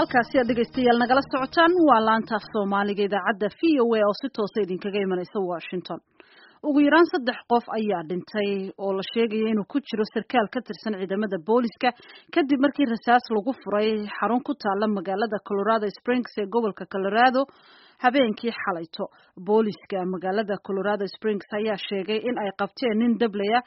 halkaasi aad dhegaystayaal nagala socotaan waa laanta af soomaaliga idaacadda v o a oo si toosa idinkaga imanaysa washington ugu yaraan saddex qof ayaa dhintay oo la sheegaya inuu ku jiro sarkaal ka tirsan ciidamada booliska kadib markii rasaas lagu furay xarun ku taala magaalada colorado springs ee gobolka colorado habeenkii xalayto booliska magaalada colorado springs ayaa sheegay in ay qabteen nin dablaya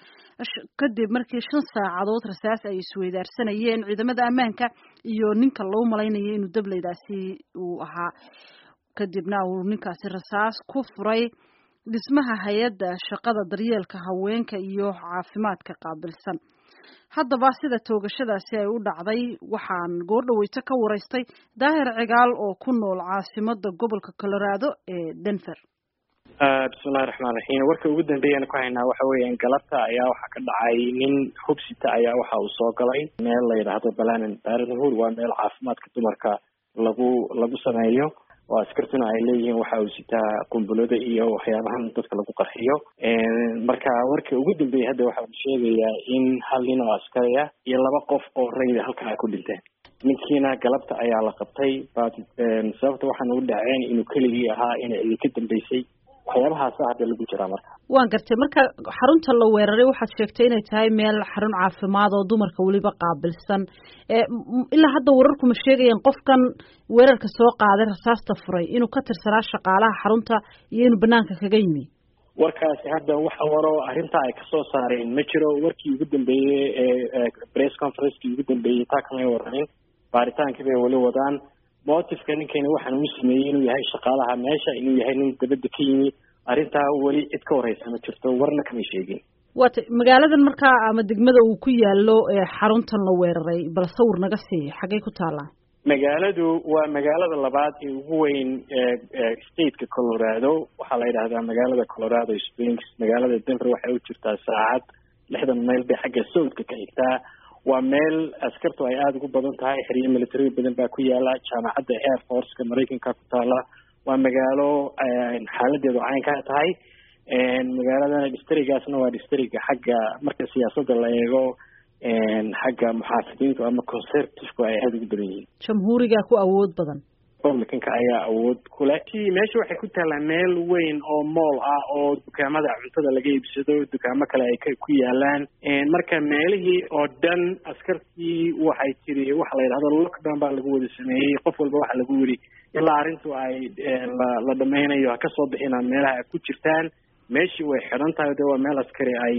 kadib markii shan saacadood rasaas ay isweydaarsanayeen ciidamada ammaanka iyo ninka loo malaynayo inuu dablaydaasi uu ahaa kadibna uu ninkaasi rasaas ku furay dhismaha hay-adda shaqada daryeelka haweenka iyo caafimaadka qaabilsan haddaba sida toogashadaasi ay u dhacday waxaan goordhaweyto ka waraystay daahir cigaal oo ku nool caasimada gobolka colorado ee denver bismillahi raxmaan raxiim warka ugu dambeeyana ku haynaa waxa weeyaan galabta ayaa waxaa ka dhacay nin hubsita ayaa waxa uu soo galay meel la yidhaahdo balanan baranhur waa meel caafimaadka dumarka lagu lagu sameeyo oo askartuna ay leeyihiin waxa uu sitaa qumbulada iyo waxyaabahan dadka lagu qarxiyo marka warka ugu dambeeyay hadda waxa uu sheegayaa in hal nin oo askari ah iyo laba qof oo rayda halkaa ku dhinteen ninkiina galabta ayaa la qabtay but sababta waxaan ugu dhaceen inuu keligii ahaa inay cidi ka dambeysay waxyaabahaasa hadda lagu jiraa marka waan gartay marka xarunta la weeraray waxaad sheegtay inay tahay meel xarun caafimaad oo dumarka weliba qaabilsan ilaa hadda wararku ma sheegayaan qofkan weerarka soo qaaday rasaasta furay inuu ka tirsanaa shaqaalaha xarunta iyo inuu banaanka kaga yimi warkaasi hadda waxa waro arrintaa ay kasoo saareen ma jiro warkii ugu dambeeyey ee press conferencekii ugu dambeeyey taa kamay waranin baaritaankii bay weli wadaan motifka ninkani waxaan uu sameeyey inuu yahay shaqaalaha meesha inuu yahay nin dabadda ka yimi arrintaa weli cid ka horeysa ma jirto warna kamay sheegin waata magaaladan markaa ama degmada uu ku yaalo xaruntan la weeraray bal sawir naga sii xaggay ku taallaa magaaladu waa magaalada labaad ee ugu weyn stateka colorado waxaa la yidhahdaa magaalada colorado springs magaalada denver waxay u jirtaa saacad lixdan mayl bay xagga southka ka xigtaa waa meel askartu ay aada ugu badan tahay xeryo military badan baa ku yaala jaamacadda air forceka maraykanka ku taala waa magaalo xaaladeedu caynkaa tahay magaaladana distrigaasna waa distriga xagga marka siyaasadda la eego xagga muxaafidiintu ama conservativku ay aada ugu badan yihiin jamhuuriga ku awood badan republicanka ayaa awood kule meesha waxay ku taallaa meel weyn oo mool ah oo dukaamada cuntada laga iibsado dukaamo kale ay ku yaalaan marka meelihii oo dhan askartii waxay tiri waxa la yidhahdo lockdown baa lagu wada sameeyey qof walba waxa lagu yidhi ilaa arrintu ay la la dhameynayo ha kasoo bixinaan meelaha ay ku jirtaan meeshii way xidhan tahay de waa meel askari ay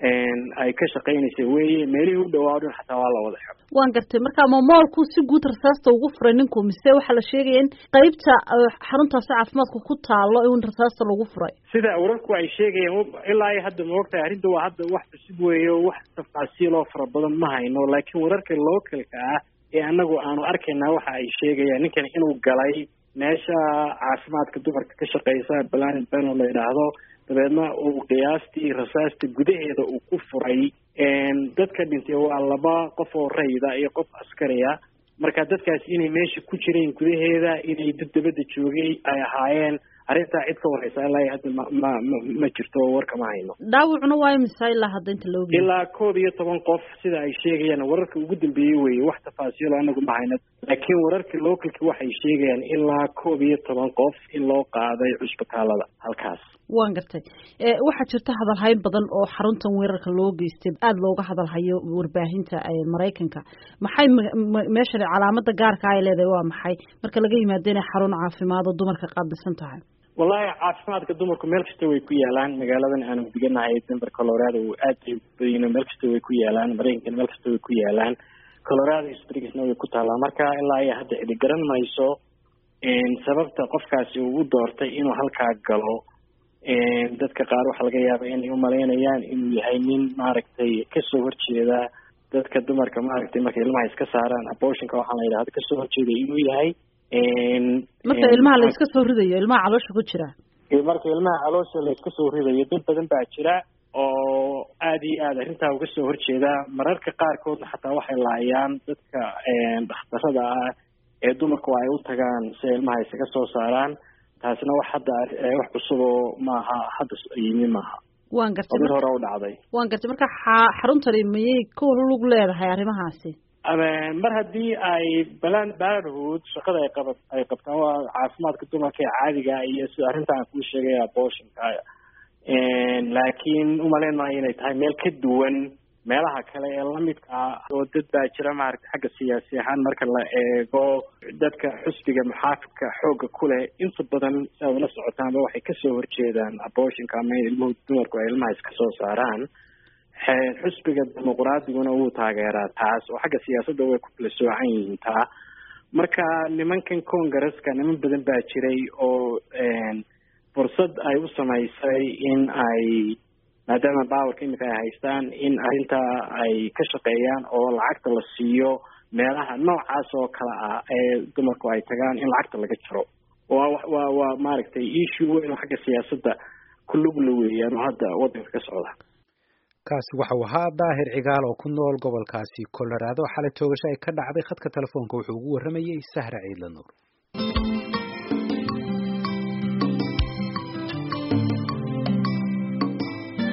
ay ka shaqaynaysa weye meelihii u dhawaa dhan xataa waa la wada xidho waan gartay marka ma moolku si guud rasaasta ugu furay ninku mise waxaa la sheegaya in qeybta xaruntaasi caafimaadka ku taalo in rasaasta lagu furay sida wararku ay sheegayaan ilaa iyo hadda maogtahay arrinta waa hadda wax cusub weeyo wax tafaasiiloo fara badan ma hayno laakiin wararka localka ah ee anagu aanu arkaynaa waxa ay sheegayaan ninkan inuu galay meesha caafimaadka dumarka ka shaqeysa planet bano la yidhaahdo dabeedna uu qiyaastii rasaasta gudaheeda uu ku furay dadka dhintay waa laba qof oo rayda iyo qof askariya marka dadkaas inay meesha ku jireen gudaheeda inay dad dabadda joogay ay ahaayeen arrintaa cid ka wareysa ilaa hadda ma ma ma jirto warka ma hayno dhaawacuna waa imisa ilaa hadda inta loogi ilaa koob iyo toban qof sida ay sheegayaan wararka ugu dambeeyey weye wax tafaasiilo anagu ma hayno laakiin wararka localki waxay sheegayaan ilaa koob iyo toban qof in loo qaaday cusbitaalada halkaas waan gartay waxaa jirta hadalhayn badan oo xaruntan weerarka loo geystay aada looga hadalhayo warbaahinta maraykanka maxay meeshan calaamada gaarka ay leedahay waa maxay marka laga yimaado inay xarun caafimaad oo dumarka qaabilsan tahay wallahi caafimaadka dumarku meel kasta way ku yaalaan magaaladan aanu deganahay denver colorado aad bay badino meel kasta way ku yaalaan maraykankana meel kasta way ku yaalaan colorado springsna way ku taallaa marka ilaa iyo hadda cidi garan mayso sababta qofkaasi uu u doortay inuu halkaa galo dadka qaar waxaa laga yaaba inay umalaynayaan inuu yahay nin maaragtay kasoo horjeeda dadka dumarka maaragtay markay ilmaha iska saaraan abortionka waxaa la yidhahda kasoo horjeeda inuu yahay marka ilmaha la iska soo ridayo ilmaha caloosha ku jira marka ilmaha caloosha la iska soo ridayo dad badan baa jira oo aada iyo aad arrintaa uga soo horjeeda mararka qaarkoodna xataa waxay laayaan dadka dhakhtarada ah ee dumarku ay u tagaan si ilmaha isaga soo saaraan taasina wax hadda wax cusuboo maaha hadda yimi maaha waan gartay mid hore u dhacday waan gartay marka xaruntani miyay ku lug leedahay arrimahaasi mar haddii ay balan barhood shaqada ay qaba ay qabtaan waa caafimaadka dumarka ee caadiga iyo sida arrintan kuu sheegay abortionka laakiin umaleyn maayo inay tahay meel ka duwan meelaha kale ee lamidka ah oo dad baa jira maaragtay xagga siyaasi ahaan marka la eego dadka xusbiga muxaafidka xoogga ku leh inta badan si aad ula socotaanba waxay kasoo horjeedaan abortionka ama in ilmuhu dumarku ay ilmaha iska soo saaraan xusbiga dimuqraadiguna wuu taageeraa taas oo xagga siyaasadda way ku kala soocan yihiin taa marka nimankan congaresska niman badan baa jiray oo fursad ay u samaysay in ay maadaama bawarka imika ay haystaan in arrintaa ay ka shaqeeyaan oo lacagta la siiyo meelaha noocaas oo kale ah ee dumarku ay tagaan in lacagta laga jaro waa waa waa maaragtay issue weyn oo xagga siyaasadda ku lugla weeyaan oo hadda waddanka ka socda kaasi waxau ahaa daahir cigaal oo ku nool gobolkaasi colorado xalay toogasho ay ka dhacday khadka telefoonka wuxuu ugu warramayey sahra ciidla nuur